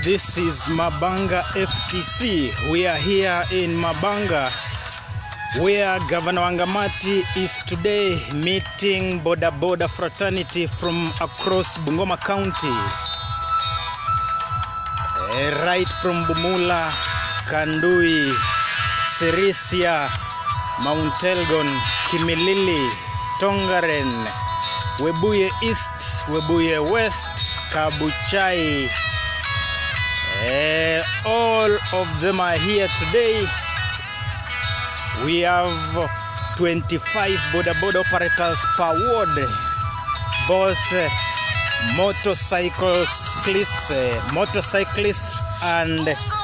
This is Mabanga FTC. We are here in Mabanga where Governor Wangamati is today meeting Boda Boda fraternity from across Bungoma County. Eh, Right from Bumula, Kandui, Sirisia, Mount Elgon, Kimilili, Tongaren, Webuye East, Webuye West, Kabuchai. Eh, all of them are here today. We have 25 border board operators per ward, both uh, motorcyclists, uh, motorcyclists and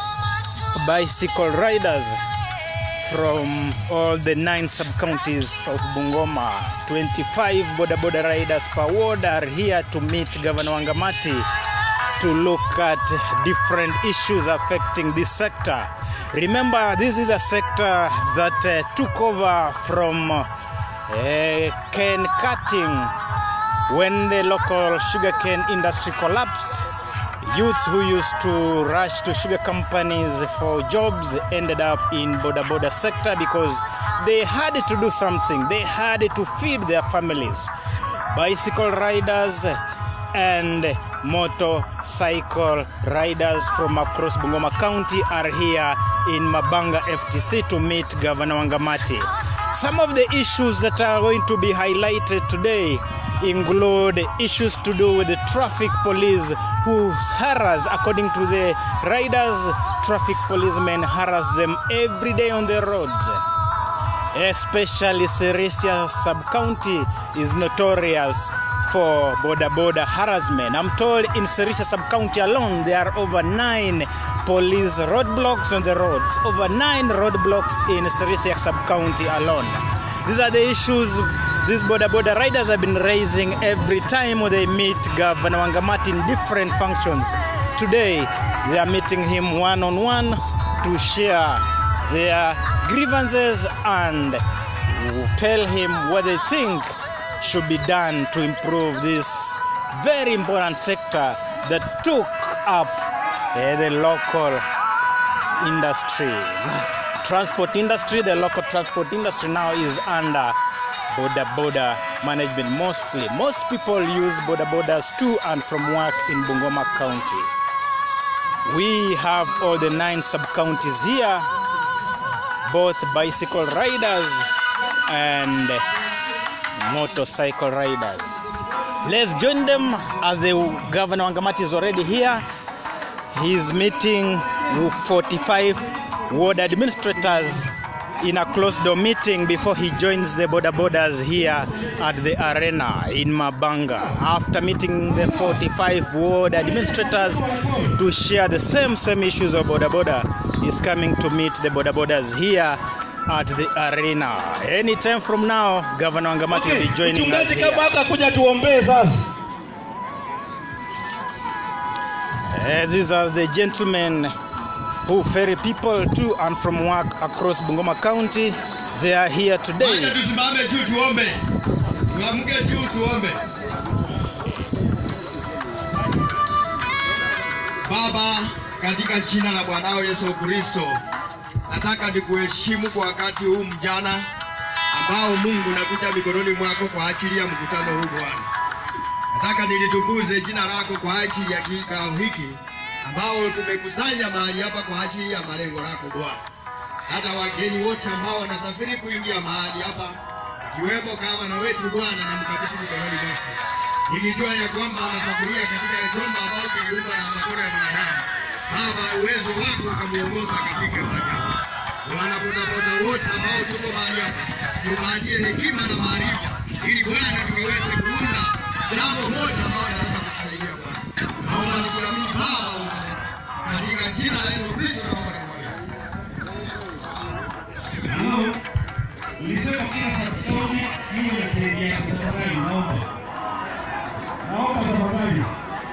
bicycle riders from all the nine sub-counties of Bungoma. 25 border border riders per ward are here to meet Governor Wangamati to look at different issues affecting this sector. Remember, this is a sector that uh, took over from uh, cane cutting when the local sugarcane industry collapsed. Youths who used to rush to sugar companies for jobs ended up in border border sector because they had to do something. They had to feed their families. Bicycle riders and motorcycle riders from across Bungoma County are here in Mabanga FTC to meet Governor Wangamati. Some of the issues that are going to be highlighted today include issues to do with the traffic police who harass, according to the riders, traffic policemen harass them every day on the roads especially Sirisia sub-county is notorious for border border harassment. I'm told in Sirisia sub-county alone there are over nine police roadblocks on the roads. Over nine roadblocks in Sirisia sub-county alone. These are the issues these border border riders have been raising every time they meet Governor Wangamati in different functions. Today they are meeting him one on one to share their grievances and tell him what they think should be done to improve this very important sector that took up eh, the local industry transport industry the local transport industry now is under border border management mostly most people use border borders to and from work in bungoma county we have all the nine sub counties here both bicycle riders and motorcycle riders. Let's join them as the Governor Wangamati is already here. He's meeting with 45 ward administrators in a closed door meeting before he joins the border borders here at the arena in Mabanga. After meeting the 45 ward administrators to share the same same issues of border border, he's coming to meet the border borders here at the arena. Anytime from now, Governor Wangamati will be joining us Mchungaji here. Kabaka kuja tuombee sasa. Eh, these are the gentlemen who ferry people to and from work across Bungoma County. They are here Wacha today. tusimame juu tuombe, tuamke juu tuombe. Baba, katika jina la Bwanao Yesu Kristo, nataka nikuheshimu kwa wakati huu mjana ambao Mungu nakuja mikononi mwako kwa ajili ya mkutano huu Bwana. Nataka nilitukuze jina lako kwa ajili ya kikao hiki ambao tumekusanya mahali hapa kwa ajili ya malengo lako Bwana hata wageni wote ambao wanasafiri kuingia mahali hapa ikiwemo gavana wetu Bwana na mkabidhi mikononi mwako, nikijua ya kwamba wanasafiria katika chombo ambao kiliumba na mikono ya mwanadamu. Baba, uwezo wako ukamuongoza katika mahali hapa. Wanabodaboda wote ambao tuko mahali hapa, tuwaachie hekima na maarifa, ili Bwana tukaweze kuunda jambo moja ambao naweza kusaidia Bwana. Naomba nikuamini Baba, unaweza. katika jina la Yesu Kristo naomba na kuamini. Nilisema kila sakoni hiyo ya kuingia tafadhali naomba. Naomba tafadhali.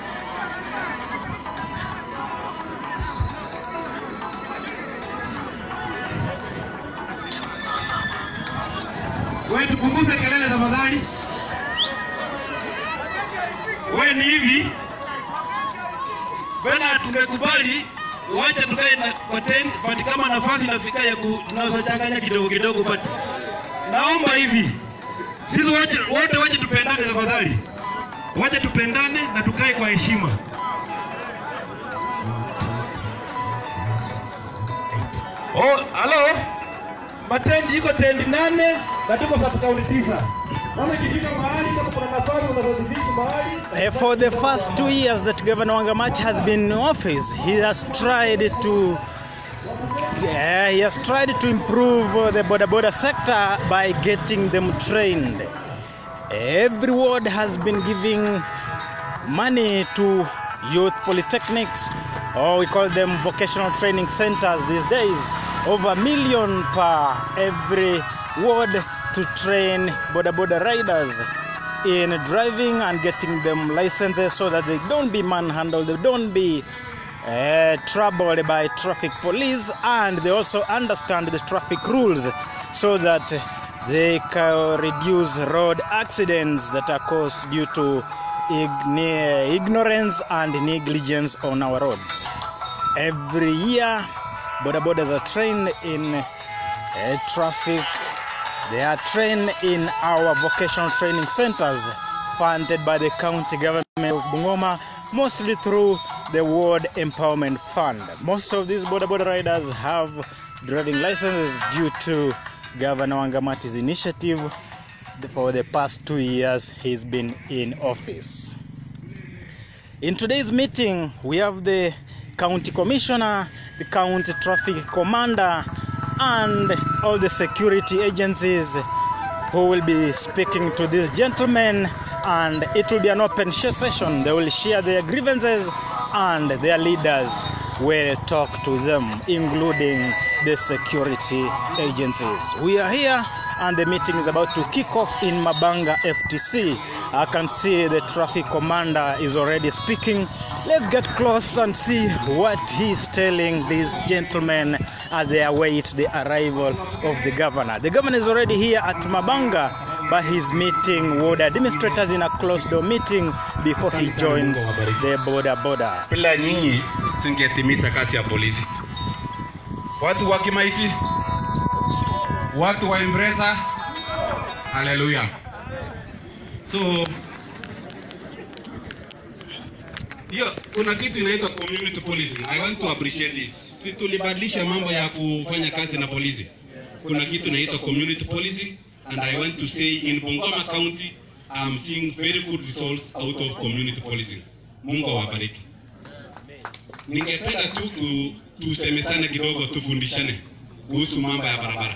Wewe tupunguze kelele tafadhali. Wewe ni hivi. Bwana tu tumekubali wacha tukae na kwa ten, but kama nafasi inafika ya ku- tunaweza changanya kidogo kidogo, but naomba hivi sisi wote wote waje tupendane tafadhali, waje tupendane na tukae kwa heshima. Oh, halo. Matendi iko tendi nane na tuko sub county tisa. Kama ikifika mahali kama kuna nafasi unazozidiki mahali Uh, for the first two years that Governor Wangamati has been in office, he has tried to uh, he has tried to improve uh, the border border sector by getting them trained. Every ward has been giving money to youth polytechnics, or we call them vocational training centers these days. Over a million per every ward to train border border riders in driving and getting them licenses so that they don't be manhandled, they don't be uh, troubled by traffic police, and they also understand the traffic rules so that they can reduce road accidents that are caused due to ign- ignorance and negligence on our roads. Every year, border borders are trained in uh, traffic they are trained in our vocational training centers funded by the county government of Bungoma, mostly through the Ward Empowerment Fund. Most of these border border riders have driving licenses due to Governor Wangamati's initiative for the past two years he's been in office. In today's meeting, we have the county commissioner, the county traffic commander, and all the security agencies who will be speaking to these gentlemen. And it will be an open share session. They will share their grievances, and their leaders will talk to them, including the security agencies. We are here, and the meeting is about to kick off in Mabanga FTC. I can see the traffic commander is already speaking. Let's get close and see what he's telling these gentlemen as they await the arrival of the governor. The governor is already here at Mabanga, but he's meeting ward administrators in a closed door meeting before he joins the border border. bila nyinyi singetimiza kazi ya polisi. Watu wa Kimaiti, watu wa Embreza, haleluya. So hiyo kuna kitu inaitwa community policing. I want to appreciate this. Si tulibadilisha mambo ya kufanya kazi na polisi. Kuna kitu inaitwa community policing and I want to say in Bungoma County I'm seeing very good results out of community policing. Mungu awabariki. Ningependa tu ku- tusemesane kidogo, tufundishane kuhusu mambo ya barabara.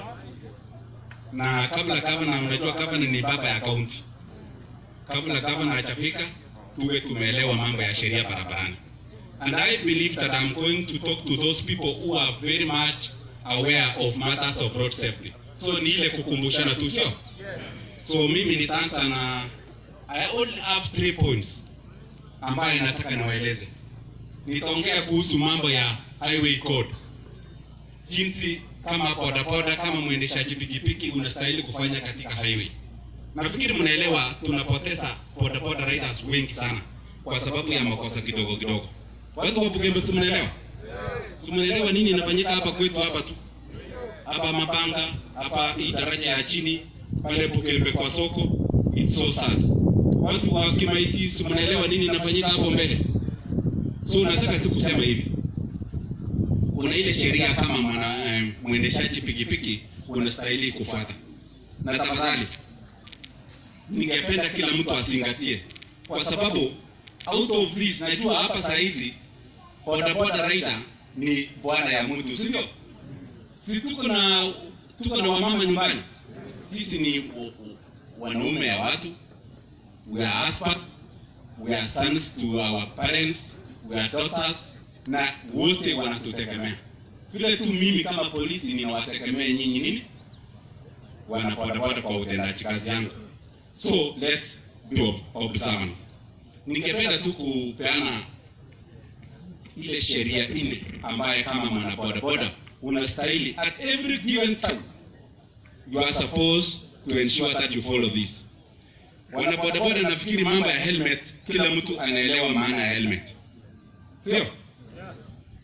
Na kabla gavana, unajua gavana ni baba ya kaunti. Kabla gavana hajafika, tuwe tumeelewa mambo ya sheria barabarani. And I believe that I'm going to talk to those people who are very much aware of matters of road safety. So ni ile kukumbushana tu, sio? So mimi nitaanza na I only have three points ambayo nataka niwaeleze. Nitaongea kuhusu mambo ya highway code, jinsi kama bodaboda, kama mwendeshaji pikipiki unastahili kufanya katika highway. Nafikiri mnaelewa, tunapoteza bodaboda riders wengi sana kwa sababu ya makosa kidogo kidogo. Watu wa Bugembe, si mnaelewa? Si mnaelewa nini inafanyika hapa kwetu hapa tu hapa Mabanga, hapa hii daraja ya chini pale Bugembe kwa soko. It's so sad. Watu wa Kimaiti, si mnaelewa nini inafanyika hapo mbele? So nataka tu kusema hivi, kuna ile sheria kama mwana eh, mwendeshaji pikipiki unastahili kufuata, na tafadhali ningependa kila mtu azingatie, kwa sababu out of this, najua hapa saa hizi bodaboda rider ni bwana ya mtu, si ndio? Si tuko na tuko na wamama nyumbani, sisi ni w- w- wanaume ya watu, we are husbands, we are sons to our parents, we are daughters, na wote wanatutegemea. Vile tu mimi kama polisi ninawategemea nyinyi nini, wana bodaboda kwa utendaji kazi yangu. So let's be ob- observant. Ningependa tu kupeana ile sheria nne ambaye kama mwana bodaboda unastahili at every given time you are supposed to ensure that you follow this. Wana bodaboda, nafikiri mambo ya helmet, kila mtu anaelewa maana ya helmet, sio?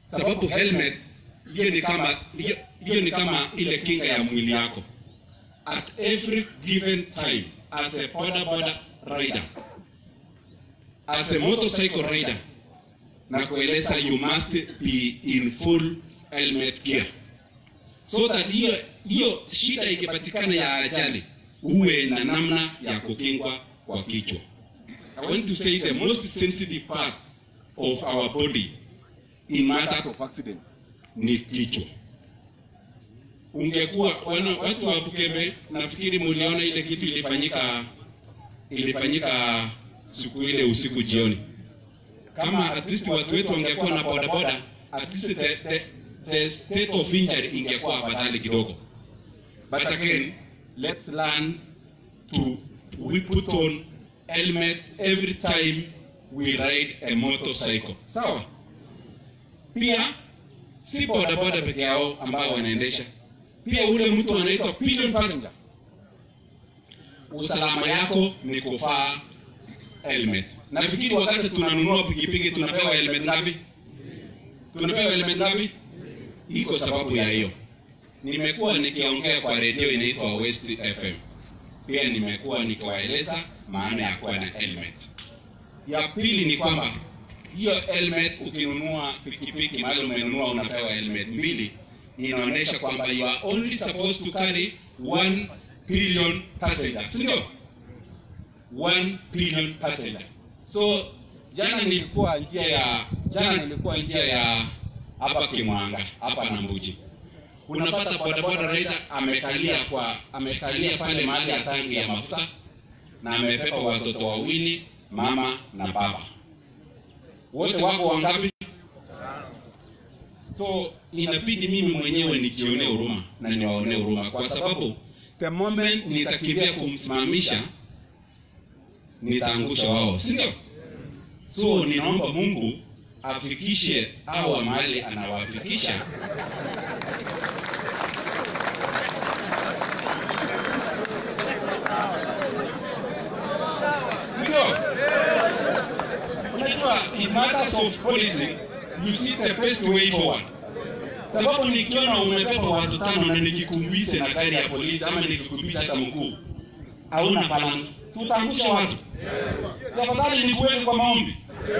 sababu helmet hiyo ni kama hiyo, hiyo ni kama ile kinga ya mwili yako. At every given time as a boda boda rider, as a motorcycle rider, na kueleza you must be in full helmet gear so that hiyo hiyo shida ikipatikana ya ajali uwe na namna ya kukingwa kwa kichwa. I want to say the most sensitive part of our body in matters of accident ni kichwa. Ungekuwa wana, watu wa Bukebe, nafikiri muliona ile kitu ilifanyika ilifanyika siku ile usiku jioni. Kama at least watu wetu wangekuwa na bodaboda, at least the, the, the state of injury ingekuwa afadhali kidogo. But again, let's learn to we put on helmet every time we ride a motorcycle. Sawa? Pia si bodaboda peke yao ambao wanaendesha, pia ule mtu anaitwa pillion passenger. Usalama yako ni kuvaa helmet. Nafikiri wakati tunanunua pikipiki tunapewa helmet ngapi? Tunapewa helmet ngapi? Iko sababu ya hiyo. Nimekuwa nikiongea kwa redio inaitwa West FM, pia nimekuwa nikiwaeleza maana ya kuwa na helmet. Ya pili ni kwamba hiyo helmet ukinunua pikipiki mahali umenunua unapewa helmet mbili, inaonyesha kwamba you are only supposed to carry one billion passengers, si ndio? One billion passenger. So jana nilikuwa njia ya jana nilikuwa njia ya hapa Kimwanga hapa na Mbuji, unapata bodaboda rider amekalia kwa amekalia pale mahali ya tangi ya mafuta na amebeba watoto wawili, mama na baba, wote wako wangapi? So inabidi mimi mwenyewe nijione huruma na niwaone huruma, kwa sababu the moment nitakimbia kumsimamisha nitaangusha wao, si ndio? So ninaomba Mungu afikishe hawa mahali anawafikisha Sindio? Unajua, in matters of policing, you see the best way forward. Sababu nikiona umebeba watu tano na nikikumbise na gari ya polisi ama nikikumbise hata mkuu, hauna balance, si utaangusha watu? Si afadhali nikuweke kwa maombi?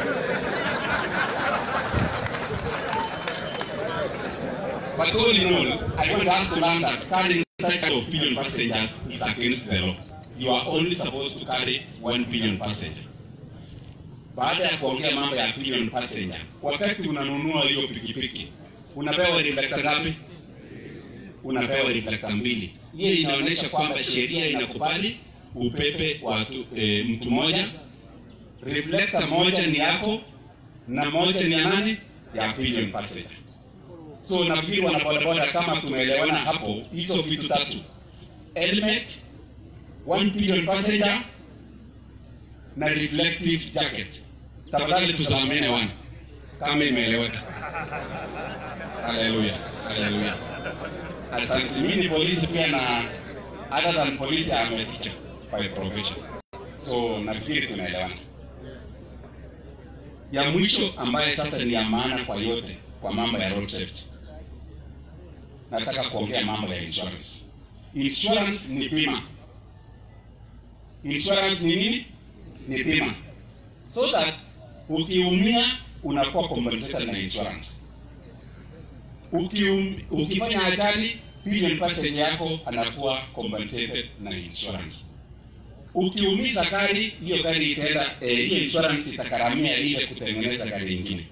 But all in all, I want us to learn that carrying such kind of billion passengers is against the law. You are only supposed to carry one billion passenger. Baada ya kuongea mambo ya billion passenger, wakati unanunua hiyo pikipiki unapewa reflector ngapi? Unapewa reflector mbili. Hiyo inaonyesha kwamba sheria inakubali upepe watu e, mtu mmoja. Reflector moja ni yako na moja ni ya nani? Ya billion passenger. So nafikiri wana bodaboda, kama tumeelewana hapo, hizo vitu tatu, helmet, one billion passenger na reflective jacket. Tafadhali tusalamiane wana, kama imeeleweka. Haleluya, haleluya. Asante. Mimi ni polisi pia na other than polisi I'm a teacher by profession. So nafikiri tunaelewana. Ya mwisho ambaye sasa ni ya maana kwa yote kwa mambo ya road safety. Nataka kuongea mambo ya insurance. Insurance ni bima. Insurance ni nini? Ni bima. So that ukiumia unakuwa compensated na insurance. Ukium, ukifanya ajali billion passenger yako anakuwa compensated na insurance. Ukiumiza gari, hiyo gari itaenda eh, hiyo insurance itakaramia ile kutengeneza gari ingine.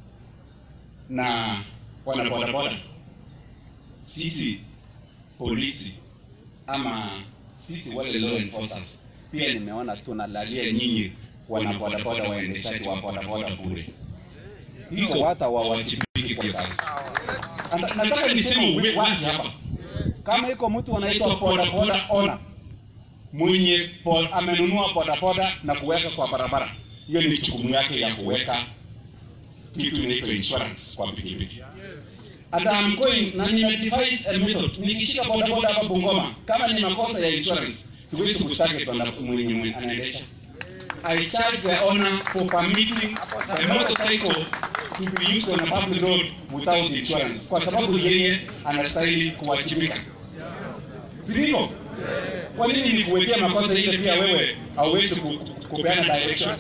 Na wana bodaboda, sisi polisi ama sisi wale law enforcers pia nimeona tunalalia nyinyi wana bodaboda, waendeshaji wa bodaboda bure, iko hata wawajibiki kwa kazi. Anda- Nataka niseme uwe wazi hapa, kama iko mtu anaitwa bodaboda owner mwenye bo, amenunua bodaboda na kuweka kwa barabara, hiyo ni jukumu yake ya kuweka kitu inaitwa insurance kwa pikipiki. And I'm going na nimedevise a method. Nikishika bodaboda hapa Bungoma, kama ni makosa ya insurance, siwezi kustaki bwana mwenye mwenye anaendesha. I charge the owner for permitting the motorcycle to be used on a public road without insurance, kwa sababu yeye anastahili kuwajibika, si ndivyo? Kwa nini nikuwekea makosa ile pia wewe hauwezi ku- ku- kupeana direction?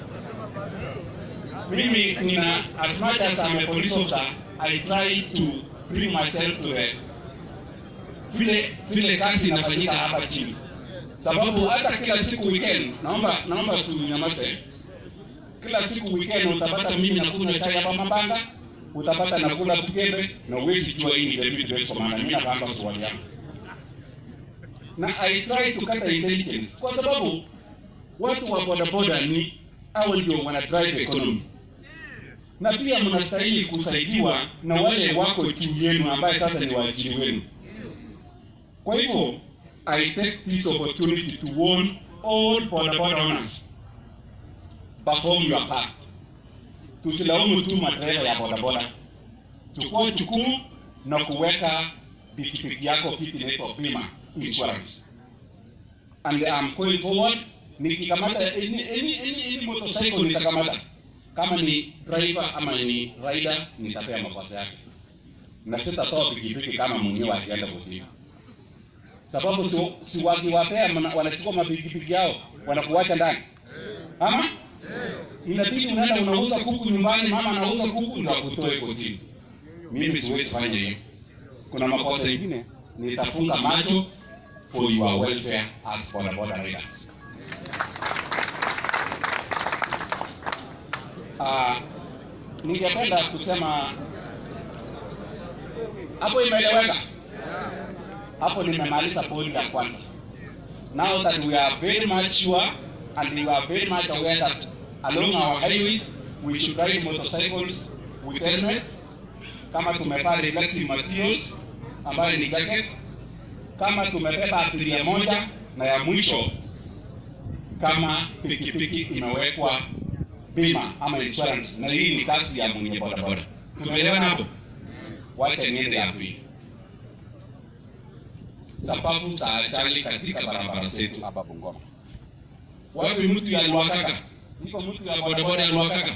Mimi nina as much as I'm a police officer, I try to bring myself to the vile vile kazi inafanyika hapa chini, sababu hata kila siku weekend, naomba naomba tunyamaze. Kila siku weekend utapata mimi nakunywa chai hapa Mabanga, utapata nakula Bukembe na uwezi jua hii ni deputy base commander, mimi napanga swali yangu na I try to cut the intelligence kwa sababu watu wa bodaboda ni hao ndio wana drive economy, na pia mnastahili kusaidiwa na wale wako juu yenu ambaye sasa ni waajiri wenu. Kwa hivyo I take this opportunity to warn all bodaboda owners, perform your part. Tusilaumu tu madereva ya bodaboda, chukua jukumu na kuweka pikipiki yako kitu inaitwa bima insurance. And I'm going forward, nikikamata any, any, any, any motorcycle nitakamata, kama ni driver ama ni rider nitapea makosa yake, na sitatoa pikipiki kama mwenyewe akienda kotini, sababu si, si wakiwapea mna- wanachukua mapikipiki yao wanakuacha ndani ama inabidi unaenda unauza kuku nyumbani, mama anauza kuku ndio akutoe kotini. Mimi siwezi fanya hiyo. Kuna makosa ingine nitafunga macho for your welfare as bodaboda riders. Uh, ningependa kusema hapo imeeleweka. Hapo nimemaliza point ya kwanza. Now that we are very much sure and we are very much aware that along our highways we should ride motorcycles with helmets kama tumevaa reflective materials ambayo ni jacket, kama tumebeba abiria moja, na ya mwisho kama pikipiki imewekwa bima ama insurance, na hii ni kazi ya mwenye bodaboda. Tumeelewana hapo? Wacha niende ya pili. Sababu za ajali katika barabara zetu hapa Bungoma. Wapi mtu ya Lwakaka? Iko mtu ya bodaboda ya Lwakaka?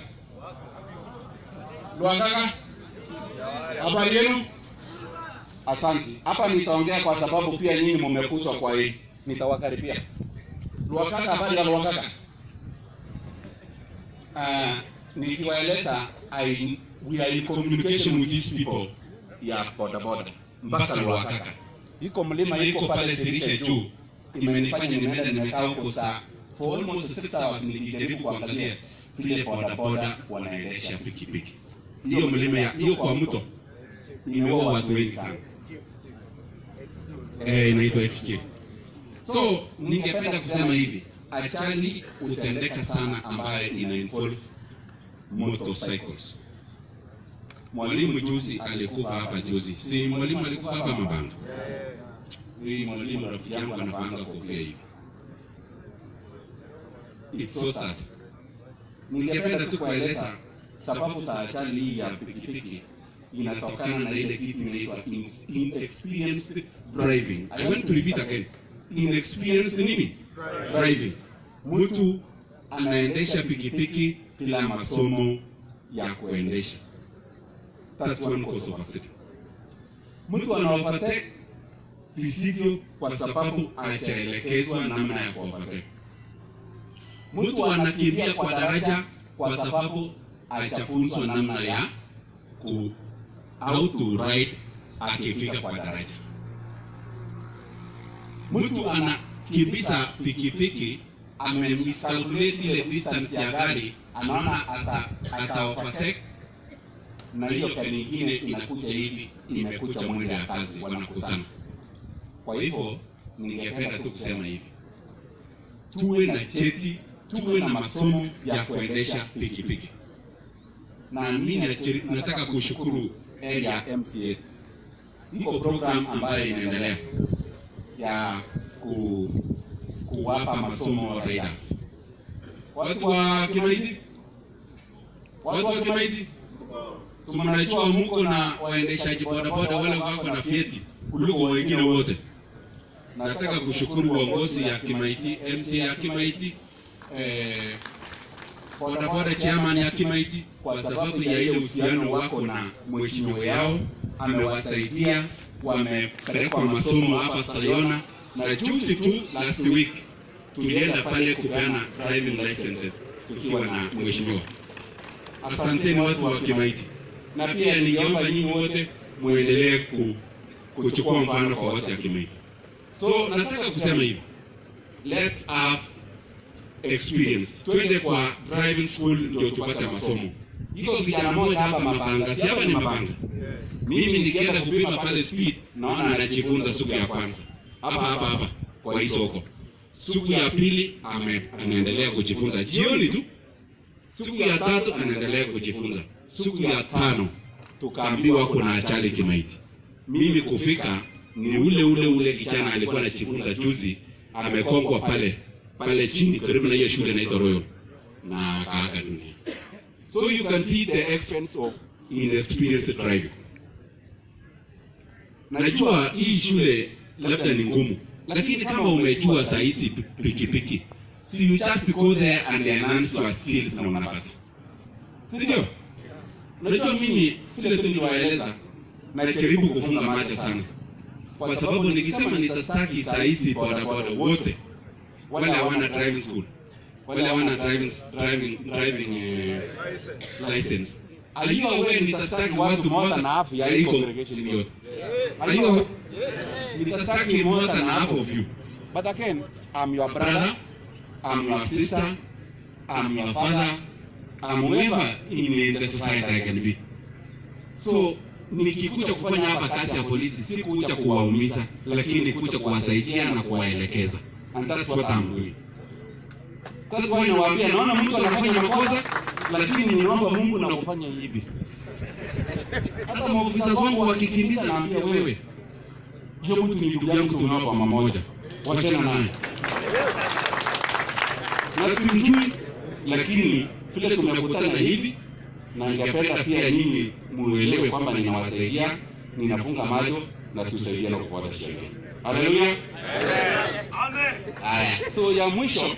Lwakaka? Habari yenu? Asante. Hapa nitaongea kwa sababu pia nyinyi mmekuswa kwa hii. Nitawakaribia. Lwakaka, habari ya Lwakaka? Uh, nikiwaeleza I we are in communication with these people ya bodaboda mpaka Lwakaka. Iko mlima iko pale Sirishe juu. Imenifanya nimeenda nimekaa huko saa for almost 6 hours nikijaribu kuangalia vile bodaboda wanaendesha pikipiki. Hiyo mlima ya hiyo kwa mto imeua watu wengi sana. Eh, inaitwa HK. So ningependa kusema hivi, ajali hutendeka sana ambayo ina involve motorcycles. Mwalimu juzi alikufa hapa juzi, si mwalimu alikufa hapa Mabanga. Huyu mwalimu rafiki yangu anapanga kofia hivi. It's so sad. Ningependa tu kueleza sababu za ajali hii ya pikipiki inatokana na ile kitu inaitwa ins- inexperienced driving. I want to repeat again. Inexperienced nini? Driving. Mtu anaendesha pikipiki bila masomo ya kuendesha. That's one cause of accident. Mtu ana overtake visivyo kwa sababu hajaelekezwa namna ya kuovertake. Mtu anakimbia kwa daraja kwa sababu hajafunzwa namna ya ku how to ride akifika kwa daraja. Mtu anakimbiza pikipiki amemiscalculate ile distance ya gari, anaona ata, ata overtake na hiyo gari nyingine inakuja hivi, imekuja mwendo ya kazi, wanakutana. Kwa hivyo ningependa tu kusema hivi, tuwe na cheti, tuwe na masomo ya kuendesha pikipiki na mimi nacheri- nataka kushukuru area MCS. Iko program ambayo inaendelea ya ku, kuwapa masomo riders. Watu wa Kimaiti, watu wa Kimaiti, si mnajua mko na waendeshaji bodaboda wale wako na vyeti kuliko wengine wote. Nataka kushukuru uongozi ya Kimaiti, MC ya Kimaiti eh, bodaboda chairman ya Kimaiti kwa sababu ya ile uhusiano wako na mheshimiwa yao, amewasaidia wamepelekwa masomo hapa Sayona, na juzi tu last week tulienda pale kupeana driving licenses tukiwa na mheshimiwa. Asanteni watu wa Kimaiti, na pia ningeomba nyinyi wote muendelee ku, kuchukua mfano kwa watu wa Kimaiti. So nataka kusema hivi, let's have experience. Twende kwa driving school ndio tupate masomo. Iko kijana mmoja hapa Mapanga, si hapa ni Mapanga. Mimi nikienda kupima pale speed, naona anajifunza siku ya kwanza hapa hapa hapa kwa hii soko. Siku ya pili ame, anaendelea kujifunza jioni tu. Siku ya tatu anaendelea kujifunza. Siku ya tano tukaambiwa kuna ajali Kimaiti. Mimi kufika ni ule ule ule kijana alikuwa anajifunza juzi, amekongwa pale pale chini karibu na hiyo shule inaitwa Royal na akaaga dunia. So you can see the expense of inexperienced driving. Najua hii shule labda ni ngumu, lakini kama umejua saa hizi pikipiki, si you just go there and enhance your skills na unapata, si ndio? Unajua mimi vile tu niliwaeleza, najaribu kufunga macho sana, kwa sababu nikisema nitastaki saa hizi bodaboda wote wale hawana driving school, wale hawana driving driving driving eh, license. Are you aware nitastaki watu more than half ya hii congregation yote? Are you aware? Nitastaki more than half of you. But again, I'm your brother, I'm your sister, I'm your father, I'm whoever in the society I can be. So nikikuja kufanya hapa kazi ya polisi, si kuja kuwaumiza, lakini kuja kuwasaidia na kuwaelekeza. And that's what I'm doing. That's why nawaambia, naona mtu anafanya makosa, lakini ninaomba Mungu na kufanya hivi. Hata maofisa wangu wakikimbiza, naambia wewe, hiyo mtu ni ndugu yangu, tunao mama moja, wachana naye na simjui, lakini vile tumekutana hivi, na ningependa pia nyinyi muelewe kwamba ninawasaidia, ninafunga macho na tusaidiane kufuata sheria. Haleluya! Haya, so ya mwisho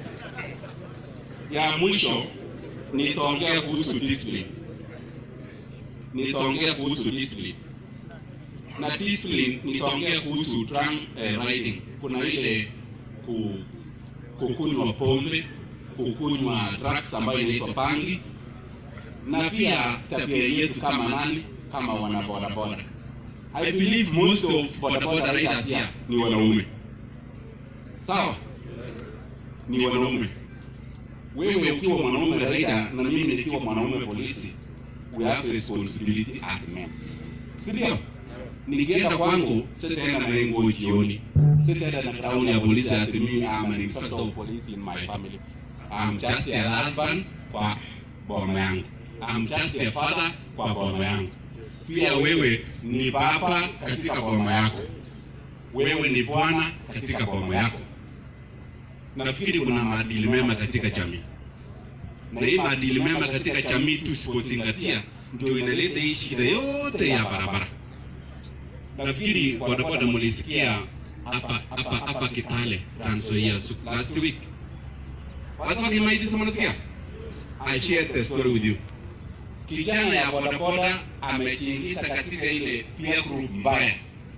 ya mwisho nitaongea kuhusu discipline. Nitaongea kuhusu discipline. Na discipline nitaongea kuhusu drunk eh, riding. Kuna ile ku, kukunywa pombe, kukunywa drugs ambayo inaitwa bangi na pia tabia yetu kama nani, kama wana bodaboda. I believe most of bodaboda riders here ni wanaume. Sawa? Ni wanaume. Wewe ukiwa mwanaume rider na mimi nikiwa mwanaume polisi, we have responsibility as men. Si ndio? Nikienda kwangu sitaenda na nguo jioni. Sitaenda na crown ya polisi ati mimi am an inspector of police in my family. I'm just a husband kwa boma yangu. I'm just a father kwa boma yangu. Pia wewe ni baba katika boma yako. Wewe ni bwana katika boma yako. Nafikiri kuna maadili mema katika jamii, na hii maadili mema katika jamii tusipozingatia, ndio inaleta hii shida yote ya barabara. Nafikiri bodaboda mulisikia hapa hapa hapa Kitale, Trans Nzoia last week. Watu wa Kimaiti si mnasikia? I shared the story with you. Kijana ya bodaboda amejiingiza katika ile peer group mbaya,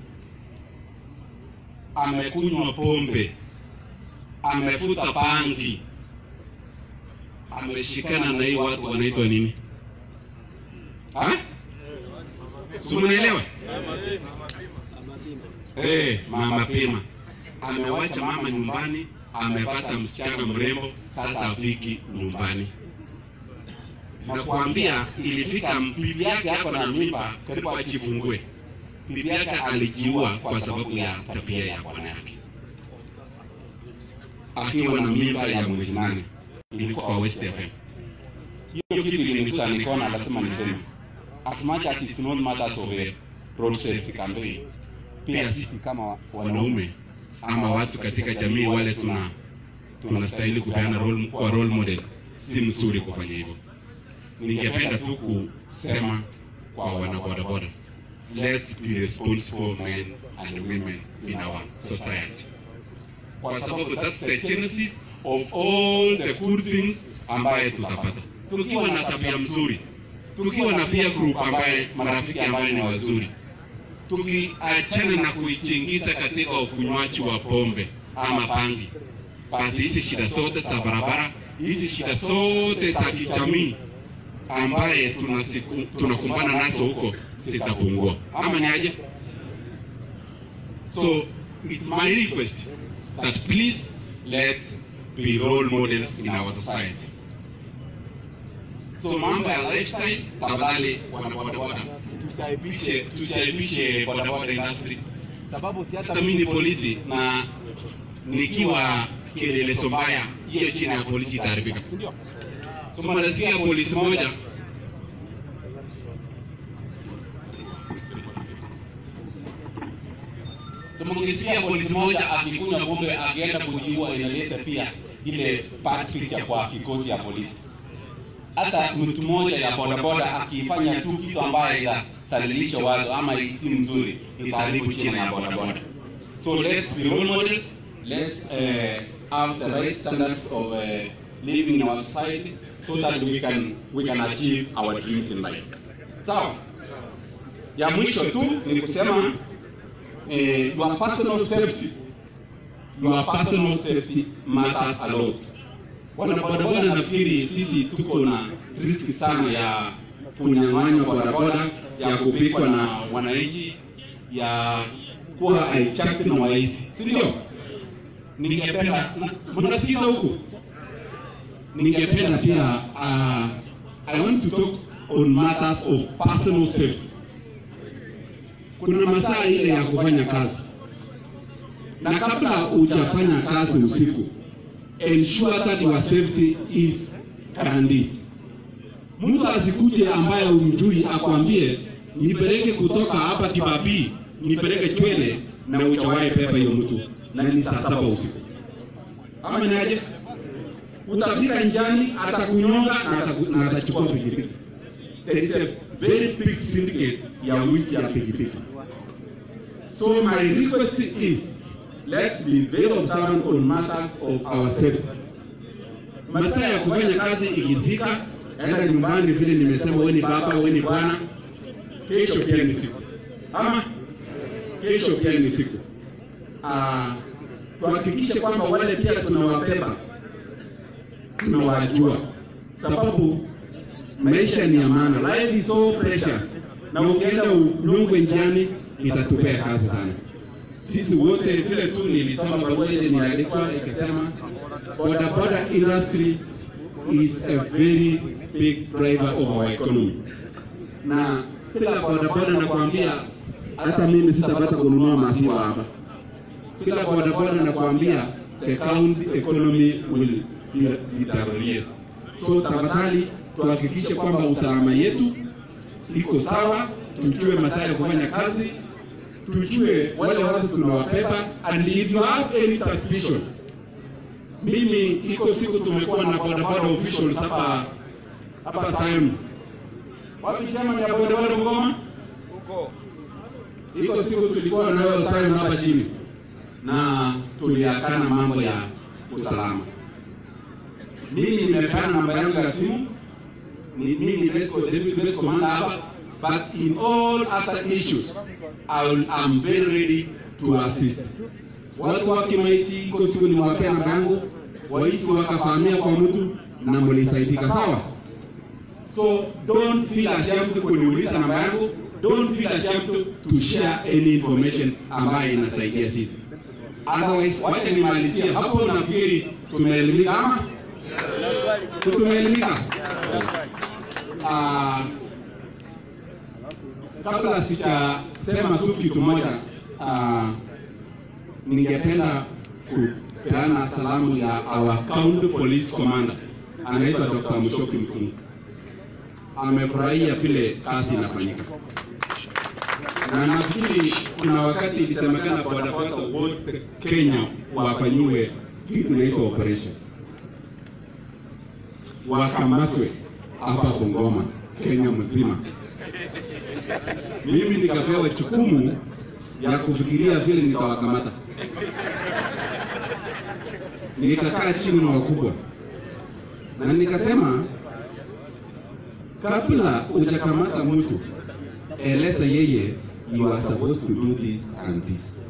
amekunywa pombe, amefuta bangi, ameshikana na hii watu wanaitwa nini? Ha? Si mnaelewa? Eh, mama pima amewacha mama nyumbani, amepata msichana mrembo, sasa afiki nyumbani. Nakwambia ilifika bibi yake hapo na mimba, karibu ajifungue. Bibi yake alijiua kwa sababu ya tabia ya bwana yake, akiwa na mimba ya mwezi nane. Ilikuwa kwa West FM. Hiyo kitu ilinigusa, nikaona lazima niseme, as much as it's not matters of a road safety campaign, pia sisi kama wanaume ama watu katika jamii wale tuna tunastahili kupeana role, kwa role model, si mzuri kufanya hivyo. Ningependa tu kusema kwa wanabodaboda, let's be responsible men and women in our society, kwa sababu that's the genesis of all the good things ambaye tutapata tukiwa na tabia mzuri tukiwa na peer group ambaye marafiki ambaye ni wazuri tukiachana na kuichingiza katika ukunywaji wa pombe ama pangi basi hizi shida zote za barabara hizi shida zote za kijamii ambaye tunasiku- tunakumbana nazo huko zitapungua ama ni aje so it's my request that please let's be role models in our society so mambo ya lifestyle tafadhali wana bodaboda tusiaibishe tusiaibishe bodaboda industry sababu si hata mimi ni polisi na nikiwa kielelezo mbaya hiyo chini ya polisi itaharibika si ndio so mnasikia polisi moja So mkisikia polisi moja akikunywa pombe akienda kujiua inaleta pia ile bad picture kwa kikosi ya polisi. Hata mtu mmoja ya bodaboda akifanya tu kitu ambaye itadhalilisha watu ama si mzuri itaharibu china ya bodaboda. So let's be role models. Let's uh, have the right standards of uh, living in our society so that we can we can achieve our dreams in life. Sawa? Ya mwisho tu ni kusema eh, your personal safety your personal safety matters a lot. Wana bodaboda nafikiri sisi tuko na riski sana ya kunyang'anywa bodaboda, ya kupikwa na wananchi, ya kuwa hijacked na waizi, si ndio? Ningependa mnasikiza huku, ningependa pia uh, I want to talk on matters of personal safety kuna masaa ile ya kufanya kazi, na kabla hujafanya kazi usiku, ensure that your safety is guaranteed. Mtu asikuje ambaye umjui akwambie nipeleke kutoka hapa Kibabii nipeleke Chwele na uchawahi pepa hiyo mtu na ni saa saba usiku, ama ni aje? Utafika njiani, atakunyonga na ataku- na atachukua pikipiki. There is a very big syndicate ya wizi ya pikipiki. So my request is let's be very observant on matters of our safety. Masaa ya kufanya kazi ikifika, enda nyumbani, vile nimesema, wewe ni baba, wewe ni bwana, kesho pia ni siku, ama kesho pia ni siku. Ah, tuhakikishe kwamba wale pia tunawabeba, tunawajua, sababu maisha ni ya maana, life is so precious, na ukienda unyongwe njiani itatupea kazi sana. Sisi wote vile tu nilisoma barua ile niandikwa ikisema bodaboda industry is a very big driver of our economy, na kila bodaboda nakwambia, hata mimi sitapata kununua maziwa hapa. Kila bodaboda nakwambia, the county economy will deteriorate. So tafadhali tuhakikishe kwamba usalama yetu iko sawa, tujue masaa ya kufanya kazi, tujue wale watu tunawabeba, and if you have any suspicion. Mimi iko siku tumekuwa na bodaboda officials hapa hapa Sayuni. Wapi chama ya bodaboda Bungoma? Iko siku tulikuwa nayo Sayuni hapa chini na tuliakana mambo ya usalama. Mimi nimepeana namba yangu ya simu ni mimi ni best deputy best commander hapa but in all other issues I will, I'm very ready to assist. Watu wa Kimaiti iko siku nimewapea namba yangu, waisi wakafahamia kwa mtu na mlisaidika, sawa? So don't feel ashamed kuniuliza namba yangu, don't feel ashamed to share any information ambayo inasaidia sisi. Otherwise, wacha nimalizie hapo. Nafikiri tumeelimika ama tumeelimika? Ah, kabla sijasema tu kitu moja, ah, ningependa kupeana salamu ya our county police commander anaitwa Dr. Mushoki Mtungu. Amefurahia vile kazi inafanyika na nafikiri kuna wakati ilisemekana bodaboda wote Kenya wafanyiwe kitu inaitwa operation, wakamatwe hapa Bungoma, Kenya mzima. Mimi nikapewa jukumu ya kufikiria vile nitawakamata. nikakaa chini na wakubwa na nikasema, kabla hujakamata mtu, eleza yeye you are supposed to do this and this.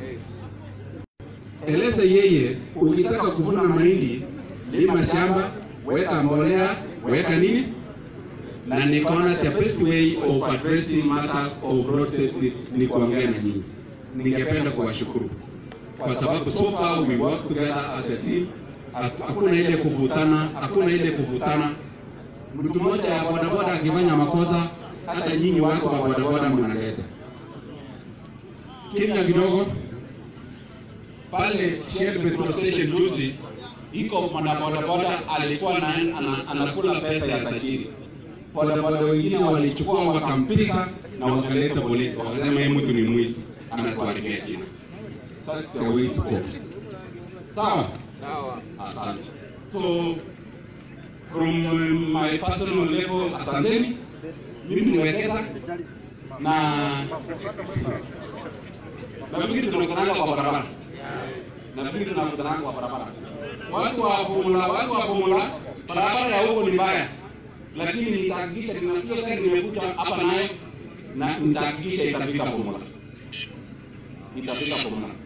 Eleza yeye ukitaka kuvuna mahindi, lima shamba, weka mbolea, weka nini, na nikaona the best way of addressing matters of road safety ni kuongea na nyinyi. Ningependa kuwashukuru kwa sababu so far we work together as a team. Hatu- Hakuna ile kuvutana, hakuna ile kuvutana. Mtu mmoja ya bodaboda akifanya makosa, hata nyinyi watu wa bodaboda mnaleta kimya kidogo pale Shell petrol station juzi, iko mwanabodaboda alikuwa na, ana, anakula pesa ya tajiri. Bodaboda wengine walichukua wakampiga na wakaleta polisi, wakasema yeye mtu ni mwizi, anatuharibia jina. That's the way to go. Sawa? Asante. So from uh, my personal level, asanteni. Mimi nimewekeza na nafikiri tunakutananga kwa barabara, nafikiri tunakutananga kwa barabara. Watu wa Bumula, watu wa Bumula, barabara ya huko ni mbaya, lakini nitahakikisha nina- hiyo gari nimekuja hapa nayo na nitahakikisha itafika Bumula, itafika Bumula.